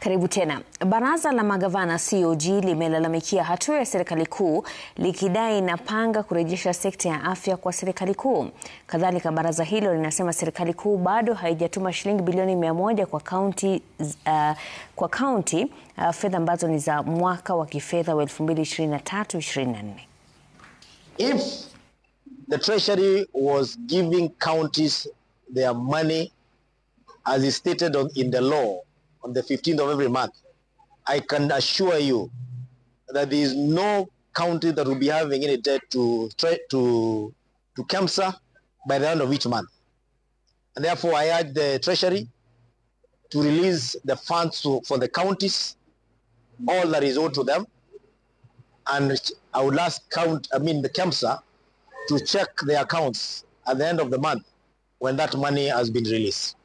Karibu tena. Baraza la magavana COG limelalamikia hatua ya serikali kuu likidai inapanga kurejesha sekta ya afya kwa serikali kuu. Kadhalika, baraza hilo linasema serikali kuu bado haijatuma shilingi bilioni mia moja kwa kaunti uh, kwa kaunti uh, fedha ambazo ni za mwaka wa kifedha wa 2023-2024. If the treasury was giving counties their money as is stated on, in the law on the 15th of every month, I can assure you that there is no county that will be having any debt to tre- to to KEMSA by the end of each month. And therefore, I urge the treasury to release the funds to, for the counties, all that is owed to them, and I would ask count, I mean the KEMSA, to check their accounts at the end of the month when that money has been released.